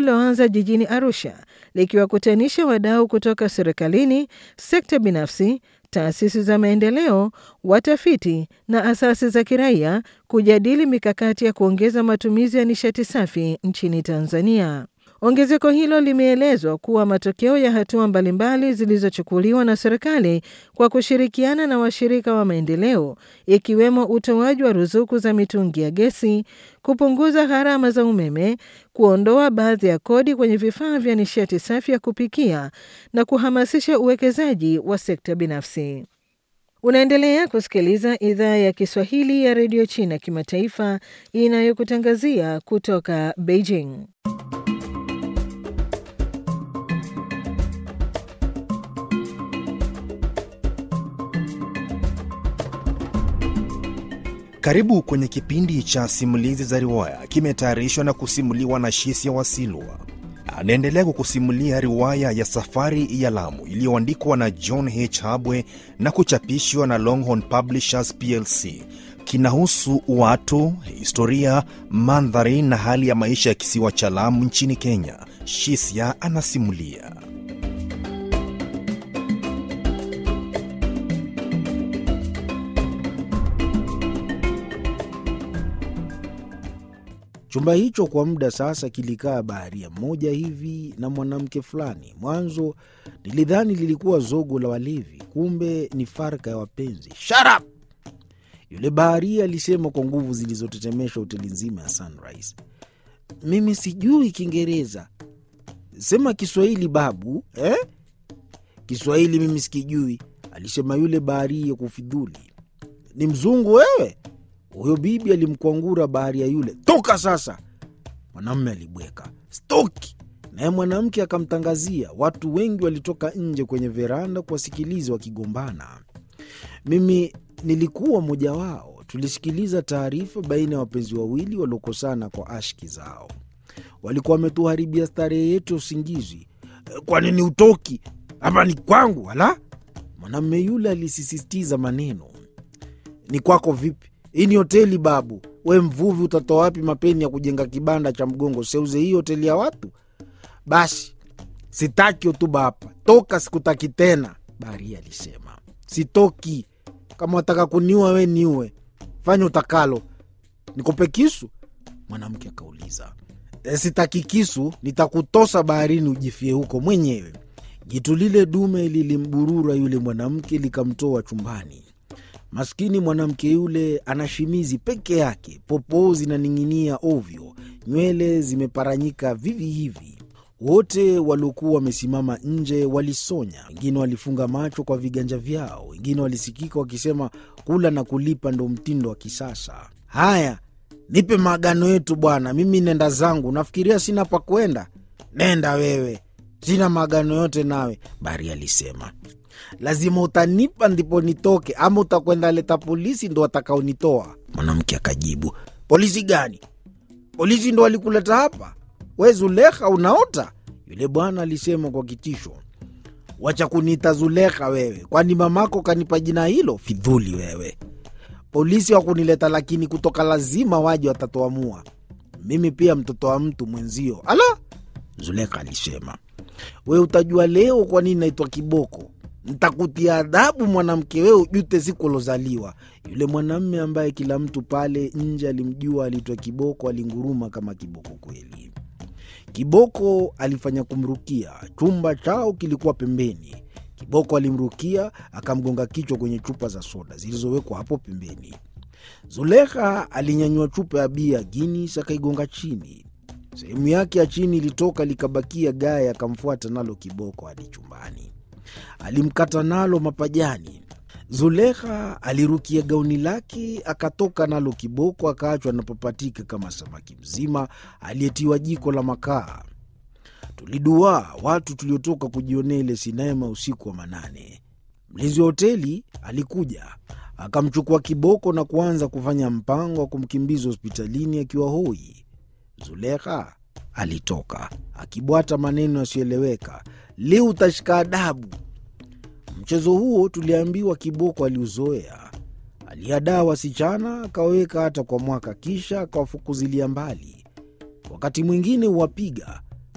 lililoanza jijini Arusha likiwakutanisha wadau kutoka serikalini, sekta binafsi, taasisi za maendeleo, watafiti na asasi za kiraia kujadili mikakati ya kuongeza matumizi ya nishati safi nchini Tanzania. Ongezeko hilo limeelezwa kuwa matokeo ya hatua mbalimbali zilizochukuliwa na serikali kwa kushirikiana na washirika wa maendeleo ikiwemo utoaji wa ruzuku za mitungi ya gesi, kupunguza gharama za umeme, kuondoa baadhi ya kodi kwenye vifaa vya nishati safi ya kupikia na kuhamasisha uwekezaji wa sekta binafsi. Unaendelea kusikiliza idhaa ya Kiswahili ya redio China kimataifa inayokutangazia kutoka Beijing. Karibu kwenye kipindi cha simulizi za riwaya, kimetayarishwa na kusimuliwa na Shisia Wasilwa. Anaendelea kukusimulia riwaya ya Safari ya Lamu iliyoandikwa na John H. Habwe na kuchapishwa na Longhorn Publishers plc. Kinahusu watu, historia, mandhari na hali ya maisha ya kisiwa cha Lamu nchini Kenya. Shisia anasimulia. Chumba hicho kwa muda sasa kilikaa baharia mmoja hivi na mwanamke fulani. Mwanzo nilidhani lilikuwa zogo la walevi, kumbe ni farka ya wapenzi. Shut up! Yule baharia alisema kwa nguvu zilizotetemesha hoteli nzima ya Sunrise. Mimi sijui Kiingereza, sema Kiswahili babu eh? Kiswahili mimi sikijui, alisema yule baharia kufidhuli. Ni mzungu wewe? Huyo bibi alimkwangura baharia yule, toka sasa. Mwanamume alibweka stoki, naye mwanamke akamtangazia. Watu wengi walitoka nje kwenye veranda kuwasikiliza wakigombana. Mimi nilikuwa mmoja wao. Tulisikiliza taarifa baina ya wapenzi wawili waliokosana kwa ashki zao. Walikuwa wametuharibia starehe yetu ya usingizi. Kwa nini utoki hapa? Ni kwangu wala? Mwanamume yule alisisitiza maneno. Ni kwako vipi? Hii ni hoteli babu. We mvuvi, utatoa wapi mapeni ya kujenga kibanda cha mgongo? Seuze hii hoteli ya watu. Basi sitaki hotuba hapa, toka, sikutaki tena, baharia alisema. Sitoki. Kama wataka kuniua we niue, fanya utakalo. Nikupe kisu? Mwanamke akauliza. E, sitaki kisu, nitakutosa baharini ujifie huko mwenyewe. Jitu lile dume lilimburura yule mwanamke likamtoa chumbani. Maskini mwanamke yule ana shimizi peke yake, popoo zinaning'inia ovyo, nywele zimeparanyika vivi hivi. Wote waliokuwa wamesimama nje walisonya, wengine walifunga macho kwa viganja vyao, wengine walisikika wakisema kula na kulipa ndo mtindo wa kisasa. Haya, nipe maagano yetu bwana, mimi nenda zangu. Nafikiria sina pa kwenda. Nenda wewe, sina maagano yote nawe, Bari alisema. Lazima utanipa ndipo nitoke, ama utakwenda leta polisi ndo watakaonitoa. Mwanamke akajibu, polisi gani? Polisi ndo walikuleta hapa? We Zulekha, unaota? Yule bwana alisema kwa kitisho. Wacha kuniita Zulekha wewe, kwani mamako kanipa jina hilo? Fidhuli wewe. Polisi wakunileta, lakini kutoka lazima waje, watatoamua. Mimi pia mtoto wa mtu mwenzio. Ala, Zulekha alisema, we utajua leo kwa nini naitwa kiboko ntakutia adhabu mwanamke, wewe ujute siku ulozaliwa. Yule mwanamme ambaye kila mtu pale nje alimjua aliitwa Kiboko alinguruma kama kiboko kweli. Kiboko alifanya kumrukia. Chumba chao kilikuwa pembeni. Kiboko alimrukia akamgonga kichwa kwenye chupa za soda zilizowekwa hapo pembeni. Zulekha alinyanyua chupa ya bia Guinness akaigonga chini. Sehemu yake ya chini ilitoka likabakia gaya, akamfuata nalo Kiboko hadi chumbani alimkata nalo mapajani. Zulekha alirukia gauni lake akatoka nalo Kiboko akaachwa anapapatika kama samaki mzima aliyetiwa jiko la makaa. Tuliduaa watu tuliotoka kujionea ile sinema usiku wa manane. Mlinzi wa hoteli alikuja akamchukua Kiboko na kuanza kufanya mpango wa kumkimbiza hospitalini akiwa hoi. Zulekha alitoka akibwata maneno yasiyoeleweka, leo utashika adabu. Mchezo huo tuliambiwa Kiboko aliuzoea. Aliadaa wasichana akawaweka hata kwa mwaka, kisha akawafukuzilia mbali. Wakati mwingine huwapiga,